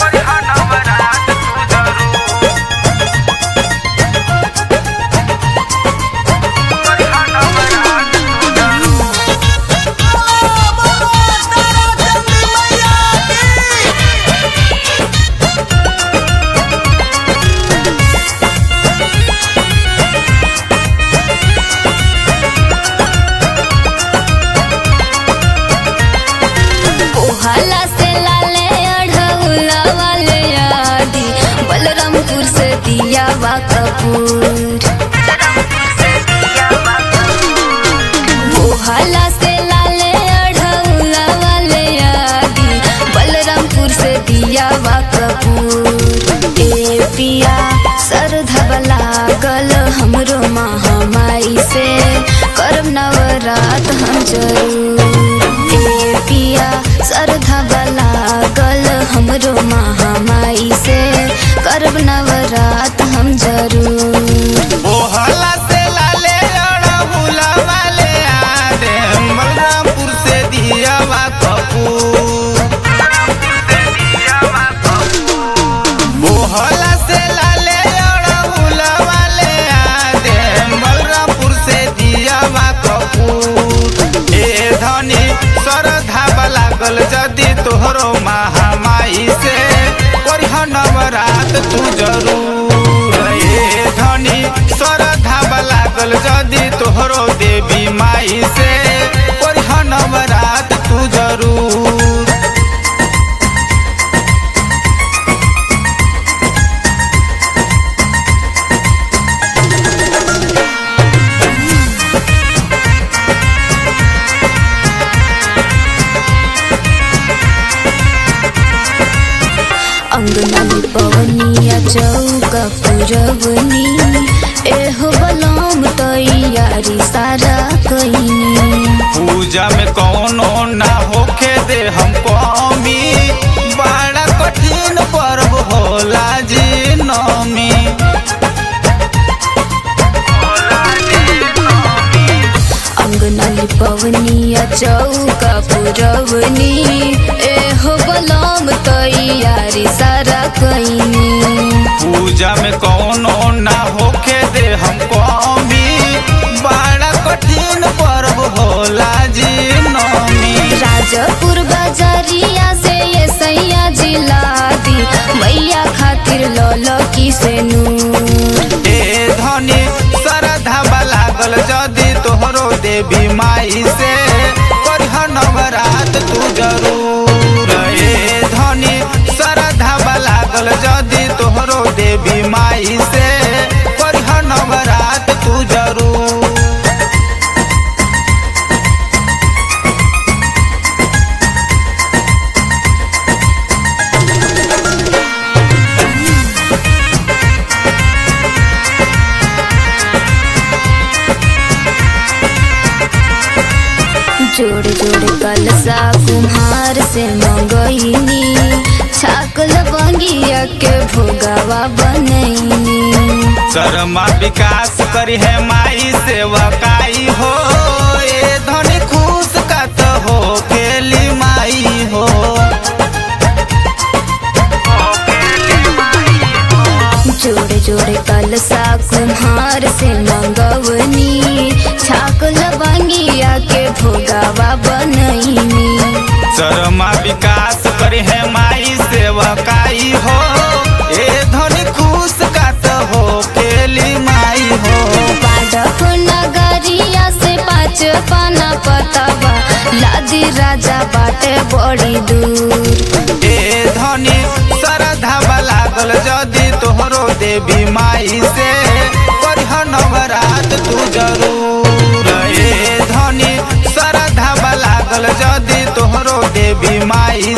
कोहाला से लाले अढ़ौला वाले आदि बलरामपुर से दिया वा कपूर कोहाला से लाले अढ़ौला वाले आदि बलरामपुर से दिया वा कपूर ए पिया सरधब लागल हमरो महामाई से करम नवरात हम जरूर ए पिया सरधब लागल हमरो महामाई से करब नवरात हम जरूर ओहला से लाले अड़हुला वाले आदे बलरामपुर से दियावा कपूर ओहला से लाले अड़हुला वाले आदे बलरामपुर से दियावा कपूर ए धनी सरधा लागल जदि तोहरो महामाई से करिह नवरात तू जरूर ए धनी सरधा लागल जदि तोहरो देवी माई से करिह नवरात तू जरूर अंगना में पवनिया चौका पुरवनी एहो बलम तैयारी सारा कईनी पूजा में कौनो ना होखे दे हम कमी बड़ा कठिन पर्व होला जी नमी अंगना में पवनिया चौका पुरवनी एहो बलम तैयारी सारा कईनी पूजा में कौनो ना होखे दे हम कमी बड़ा कठिन पर्व होला जी नमी राजपुर बाजारिया से ये सैया जिला दी मैया खातिर लौलो की से नूर ए धनी सरधा लागल जदि तोहरो देवी माई से करिह नवरात तू जरूर ए धनी सरधा लागल जदि तोहरो देवी माई से करिह नवरात तू जरूर जोड़े जोड़े कलसा कुम्हार से मंगईनी छाकल बंगिया के भोगावा बनैनी शर्मा विकास करी है माई सेवकाई हो ए धनी खुश कत हो केली माई हो जोड़े जोड़े कलसा कुम्हार से मंगवनी छाकल बंगिया के भोगावा बनैनी शर्मा विकास करी है माई सेवकाई हो ए धनी खुश कत हो केली माई हो पाडक नगरिया से पाँच पाना पतवा लादी राजा बाटे बड़ी दूर ए धनी सरधा लागल जदि तोहरो देवी माई से करिह नवरात तू जरूर ए धनी सरधा लागल जदि तोहरो देवी माई